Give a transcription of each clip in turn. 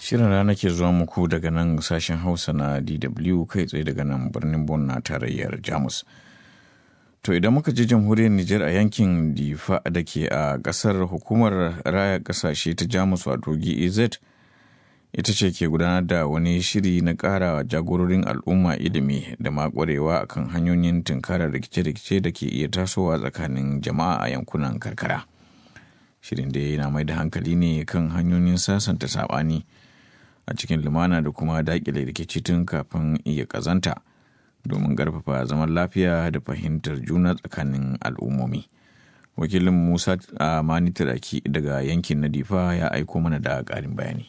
Shirin rana ke zuwa muku daga nan sashen Hausa na DW kai tsaye daga nan birnin Bon na tarayyar Jamus. To idan muka je jamhuriyar Nijar a yankin Difa da ke a ƙasar hukumar raya ƙasashe ta Jamus wato GEZ ita ce ke gudanar da wani shiri na ƙara jagororin al'umma ilimi da makwarewa akan hanyoyin tunkarar rikice-rikice da ke iya tasowa tsakanin jama'a a yankunan karkara. Shirin da yana mai da hankali ne kan hanyoyin sasanta saɓani a cikin lumana da kuma daƙile rikici tun kafin iya ƙazanta. domin ƙarfafa zaman lafiya da fahimtar juna tsakanin al'ummomi. Wakilin Musa Mani Turaki daga yankin na Difa ya aiko mana da ƙarin bayani.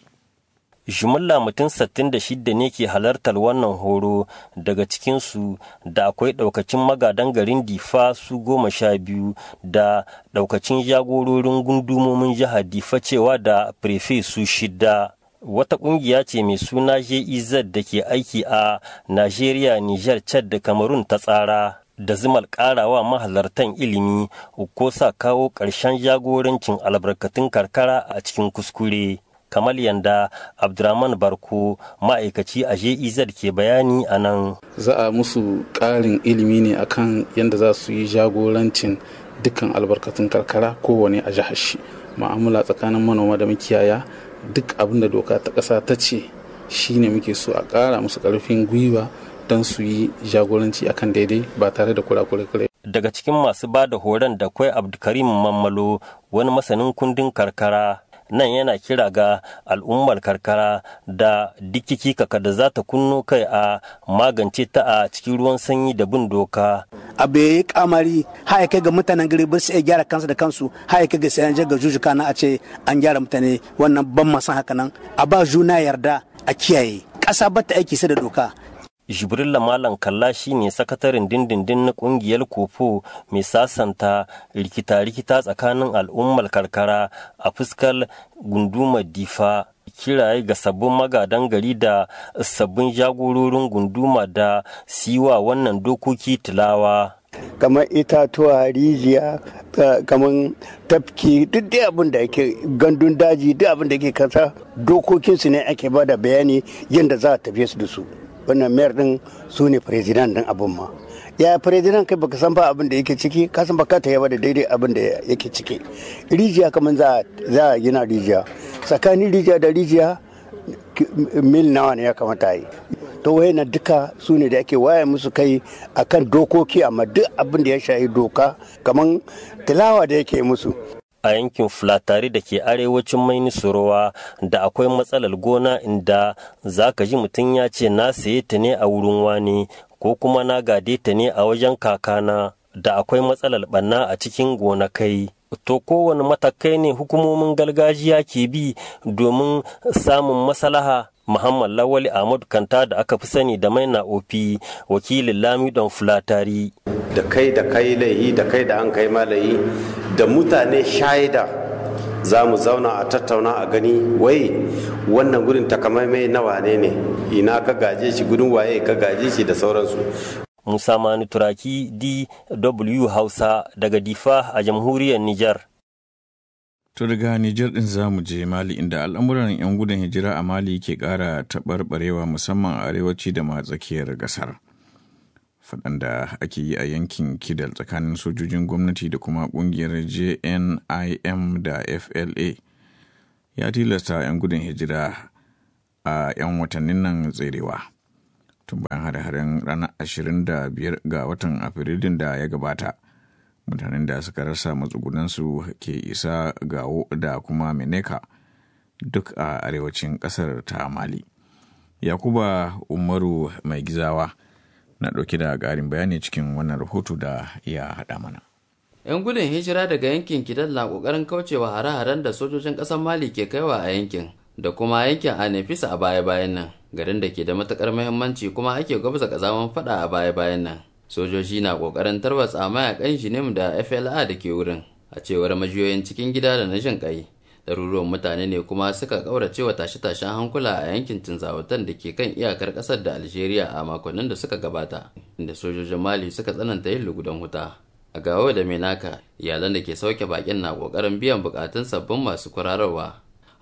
jimilla mutum 66 ne ke halartar wannan horo daga cikinsu da akwai ɗaukacin magadan garin difa su goma sha biyu da ɗaukacin jagororin gundumomin jihar difa cewa da prefe su shida wata kungiya ce mai suna JEZ da ke aiki a Najeriya, Nijar, Chad da Cameroon ta tsara da zimal karawa mahalartan ilimi ko sa kawo ƙarshen jagorancin albarkatun karkara a cikin kuskure. kamar yanda abdurrahman barko ma'aikaci a jez ke bayani a nan za a musu ƙarin ilimi ne akan yadda za su yi jagorancin dukkan albarkatun karkara kowane a jihar shi ma'amala tsakanin manoma da makiyaya duk abin da doka ta ƙasa ta ce shine muke so a ƙara musu ƙarfin gwiwa don su yi jagoranci akan daidai ba tare da kurakure daga cikin masu ba da horon da kwai abdulkarim mammalo wani masanin kundin karkara nan yana kira ga al'ummar karkara da dikiki kaka da za ta kunno kai a magance ta a cikin ruwan sanyi da bin doka. abu ya yi kamari haya kai ga mutanen gari ba su iya gyara kansu da kansu haya kai ga sai an ga jujuka na a ce an gyara mutane wannan ban masan haka nan a ba juna yarda a kiyaye ƙasa ba ta aiki sai da doka jibrilla malam kalla shine sakataren dindindin na kungiyar kofo mai sasanta rikita-rikita tsakanin al'ummar karkara a fuskar gundumar difa kiraye ga sabbin magadan gari da sabbin jagororin gunduma da siwa wannan dokoki tilawa kamar itatuwa rijiya kamar tafki duk dai abin da yake gandun daji duk abin da yake kasa dokokinsu ne ake bada bayani yadda za a tafiye su da su wannan mayar din su ne firizidan din abin ma ya firizidan kai baka san ba abin da yake ciki ka san baka ta yaba da daidai abin da yake ciki rijiya kamar za a gina rijiya tsakanin rijiya da rijiya mil nawa ne ya kamata yi to na duka su ne da ake waya musu kai akan dokoki amma duk abin da ya shahi doka kamar tilawa da yake musu a yankin fulatari da ke arewacin mainisurowa da akwai matsalar gona inda za ka ji mutum ya ce na saye ta ne a wurin wani ko kuma na gade ta ne a wajen kakana da akwai matsalar ɓanna a cikin gonakai to kowane matakai ne hukumomin gargajiya ke bi domin samun maslaha Muhammad Lawali Ahmad Kanta da aka fi sani da maina ofi wakilin Lamidon Fulatari. Da kai da kai laihi da kai da an kai malayi da mutane shaida za mu zauna a tattauna a gani wai wannan gurin takamaimai na wane ne ina ka gaje shi gudun waye ka gaje shi da sauransu. Musa Mani Turaki DW Hausa daga Difa a jamhuriyar Nijar. To daga Nijar ɗin za mu je Mali inda al'amuran 'yan gudun hijira a Mali ke ƙara taɓarɓarewa musamman a arewaci da ma tsakiyar ƙasar. Faɗan da ake yi a yankin Kidal tsakanin sojojin gwamnati da kuma ƙungiyar JNIM da FLA ya tilasta 'yan gudun hijira a 'yan watannin nan tserewa. Tun bayan hare-haren ranar 25 ga watan Afrilun da ya gabata. mutanen da suka rasa matsugunansu ke isa gawo da kuma meneka duk a arewacin kasar ta mali yakuba umaru mai gizawa na ɗauke da ƙarin bayani cikin wannan rahoto da ya haɗa mana 'yan gudun hijira daga yankin kidal na ƙoƙarin kaucewa hare-haren da sojojin ƙasar mali ke kaiwa a yankin da kuma yankin anefisa a baya-bayan nan garin da ke da matuƙar muhimmanci kuma ake gwabza ƙazaman faɗa a baya-bayan nan sojoji na kokarin tarwatsa mayakan shinim da fla da ke wurin a cewar majiyoyin cikin gida da na jin kai ɗaruruwan mutane ne kuma suka ƙaurace wa tashe-tashen hankula a yankin tinzawatan da ke kan iyakar ƙasar da algeria a makonnin da suka gabata inda sojojin mali suka tsananta yin lugudan wuta a gawo da menaka iyalan da ke sauke bakin na ƙoƙarin biyan buƙatun sabbin masu kwararwa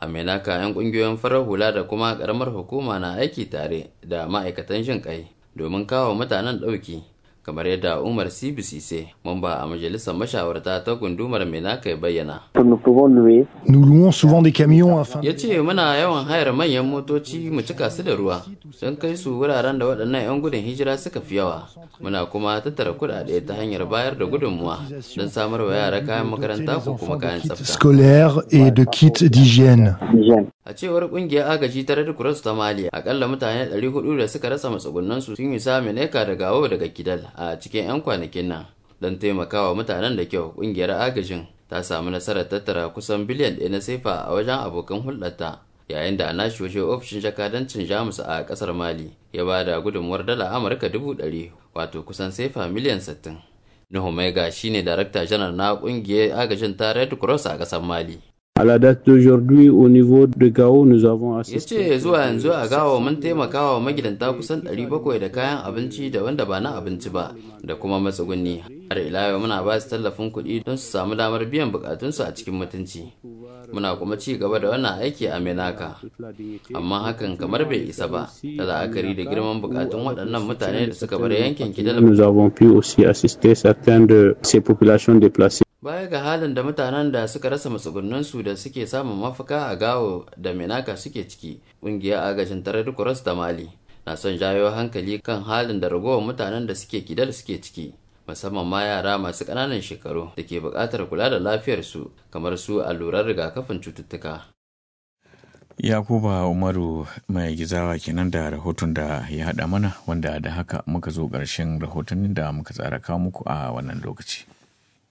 a menaka 'yan kungiyoyin farar hula da kuma karamar hukuma na aiki tare da ma'aikatan jin kai domin kawo mutanen ɗauki kamar yadda umar cbcc mamba a majalisar mashawarta ta gundumar menaka ya bayyana Nous louons souvent des camions afin ya ce muna yawan hayar manyan motoci mu cika su da ruwa don kai su wuraren da waɗannan 'yan gudun hijira suka fi yawa muna kuma tattara kuɗaɗe ta hanyar bayar da gudunmuwa don samar wa yara kayan makaranta ko kuma kayan kits tsafta scolaires et de kits d'hygiène. a cewar kungiyar agaji ta red cross ta mali akalla mutane 400 da suka rasa matsugunansu sun yi samun eka da gawo daga kidal a cikin 'yan kwanakin nan don taimakawa mutanen da kyau kungiyar agajin ta samu nasarar tattara kusan biliyan ɗaya na sefa a wajen abokan hulɗarta yayin da a nashi waje ofishin jakadancin jamus a ƙasar mali ya ba da gudunmuwar dala amurka dubu ɗari wato kusan sefa miliyan 60 nuhu maiga shine darakta janar na kungiyar agajin ta red cross a ƙasar mali À la date d'aujourd'hui, au niveau de Gao, nous avons ya assisté. ce zuwa yanzu a gawa mun taimaka wa magidanta kusan 700 da kayan abinci da wanda ba na abinci ba da kuma matsuguni har ila yau muna ba su tallafin kuɗi don su samu damar biyan bukatunsu a cikin mutunci muna kuma ci gaba da wannan aiki a menaka amma hakan kamar bai isa ba da la'akari da girman bukatun waɗannan mutane da suka bar yankin kidal Nous avons pu aussi assister certaines de ces populations déplacées. baya ga halin da mutanen da suka rasa matsugunansu da suke samun mafaka a gawo da menaka suke ciki ƙungiyar agajin tarar cross da mali na son jawo hankali kan halin da ragowar mutanen da suke kidal suke ciki musamman ma yara masu ƙananan shekaru da ke buƙatar kula da lafiyarsu kamar su allurar rigakafin cututtuka Yakuba Umaru mai gizawa kenan da rahoton da ya haɗa mana wanda da haka muka zo ƙarshen rahotannin da muka tsara kawo muku a wannan lokaci.